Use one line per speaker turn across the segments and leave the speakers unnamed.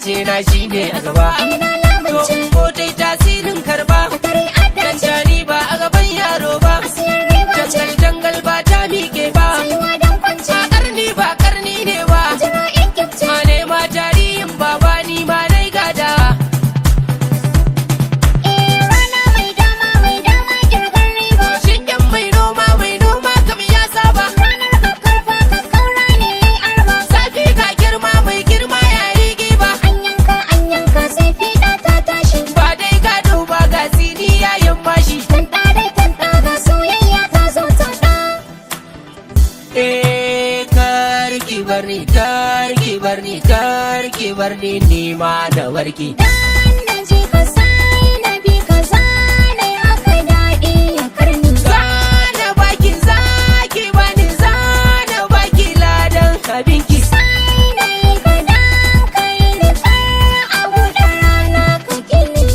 zance na shine a gaba
ina
to
lamunce
ko dai tasirin karba
tare addace
Janjani ba a gaban yaro ba
asiyar riba ce
Jangal jangal ba ta miƙe ba
tsayuwa don kwance
A karni ba karni ne ba
jira in kyafce
Ma ne ma tarihin baba ni ma nai gada
eh rana mai dama mai dama kirgar riba
Shingen mai noma mai noma kam ya saba
ranar kakkarfa kakkaura ne yayi arba
Safi ka girma mai girma ya yi giba
an yanka an yanka sai fiɗa ta tashi
Ba dai gado ba ga sini yayin mashi
tanta dai tanta ga soyayya ta zo ta ɗa
Eh karki barni karki barni karki barni ni ma da warki
dan na je ka sai na bi ka zane haka daɗi ya karni
Zana baki zaki bani zana baki ladan abinki
sai na yi ka dan kai ni far a buɗe rana ka gini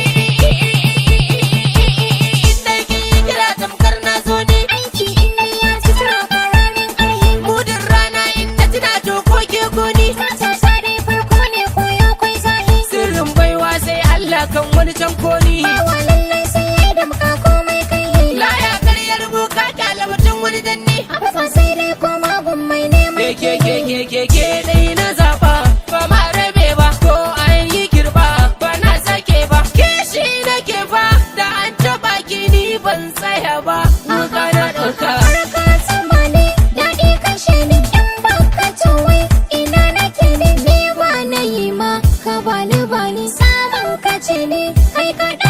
Inda ki kira tamkar na zo ne
aiki in ya ci tura karamin ƙarhi
Mudin rana inda tana to ko ke goni
ta sa dai farko ne koyo kwai zahi
Sirrin baiwa sai Allah kan wani can koni
bawa lallai sai ya yi da muka komai kai yi
Laya karyar buka kyala mutum wani danne
abu fa sai dai koma gun mai neman
Ke ke ke ke ke ke dai na zaba ba ma rabe ba ko an yi girba ba na sake ba kishi nake ba da an taba ki ni ban tsaya ba muka na ɗauka
Harka sama ne, daɗi kashe ni in baka wai ina nake ne, ni ba na yi ma, ka bani bani samun kace ne, kai ka